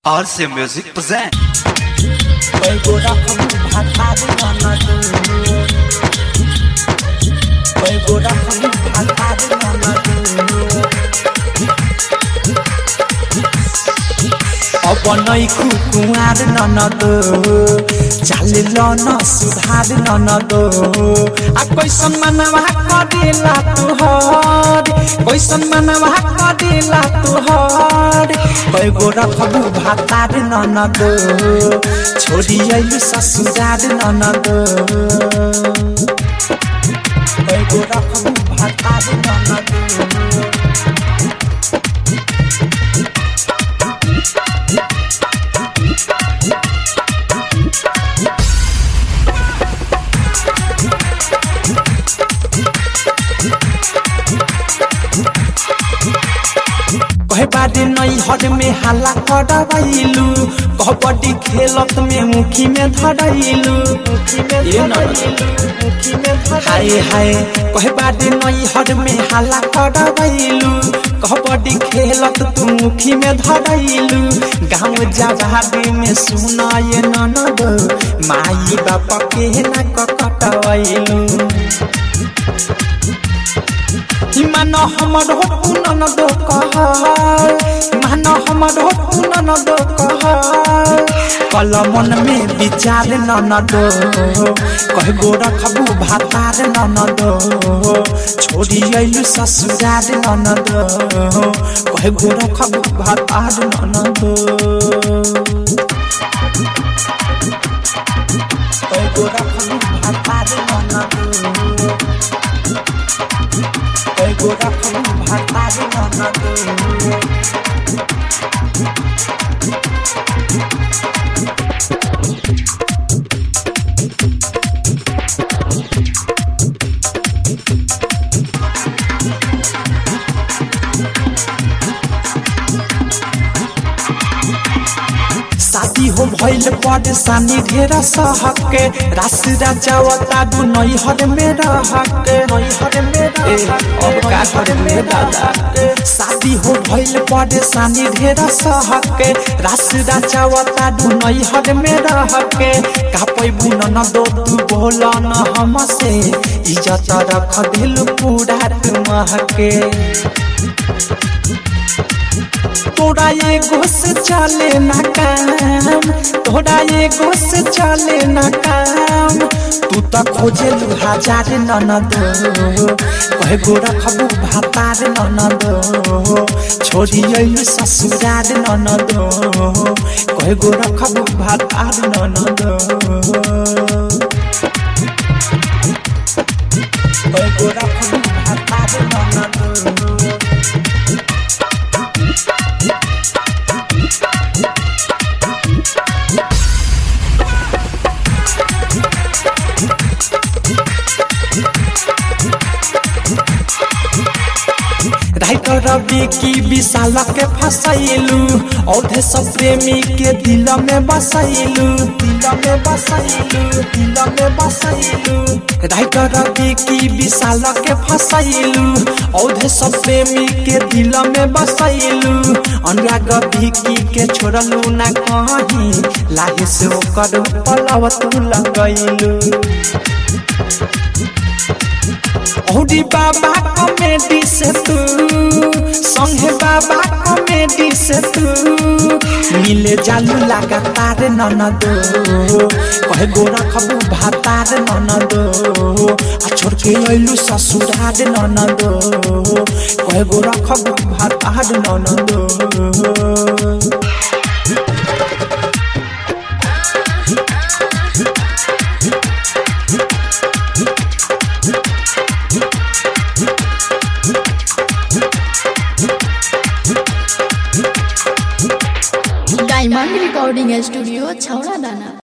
RC Music present. Pego da kamu bhatari nanadu Pego da kamu bhatari nanadu अब नै कुकुवार ननद चालिल न सुधार ननद आ कैसन मनवा करेला तुहर कैसन मनवा करेला तुहर कैगो रखबू भातार ननद छोड़ी अइलु ससुरार ननद कैगो रखबू भातार ननद कहे बारे नई हर में हल्ला करवाइलू कबड्डी खेलत में मुखी में धरैलू ये न हाय हाय कहे बारे नई हर में हल्ला करवाइलू कबड्डी खेलत तू मुखी में धरैलू गाँव जवाबी में सुना ये ननद माई बाप के न कटवैलू मान हमर हो पुनन दो कहर मान हमर हो पुनन दो कहर कल मन में विचार नन दो कह गो रखबू भातार नन दो छोड़ी अइलु ससुरार नन दो कह गो रखबू भातार नन दो कह गो रखबू भातार नन दो Ego rakamu bhatari nanadu शादी हो भइल परेशानी ढेर सहके रास राजावता दु नई हर में रहके नई हर में अब का करे में दादा शादी हो भइल परेशानी ढेर सहके रास राजावता दु नई हर में रहके का पैबू न दो तू बोल न हमसे इज्जत रख दिल पूरा तुमहके तोरा ये घुस चले ना काम तोरा ये घुस चले ना काम तू त खोजे हजार ननद कहे गो रखबू भातार ननद छोड़ी अइलु ससुरार ननद कहे गो रखबू भातार ननद कहे गो रखबू भातार ननद राइटर रवि की विशाल के फसैलू औधे सब प्रेमी के दिल में बसैलू दिल में बसैलू दिल में बसैलू राइटर रवि की विशाल के फसैलू औधे सब प्रेमी के दिल में बसैलू अनुराग भिकी के छोड़लू ना कहीं लाहे से ओकर पलव तू लगैलू औरी बाबा कॉमेडी से तू संगे बाबा कॉमेडी से तू मिले जालू लगातार ननदो कहे गो रखबू भातार ननदो आ छोड़ के अइलू ससुरार ननदो कहे गो रखबू भातार ननदो डायमंड रिकॉर्डिंग स्टूडियो छौड़ा दाना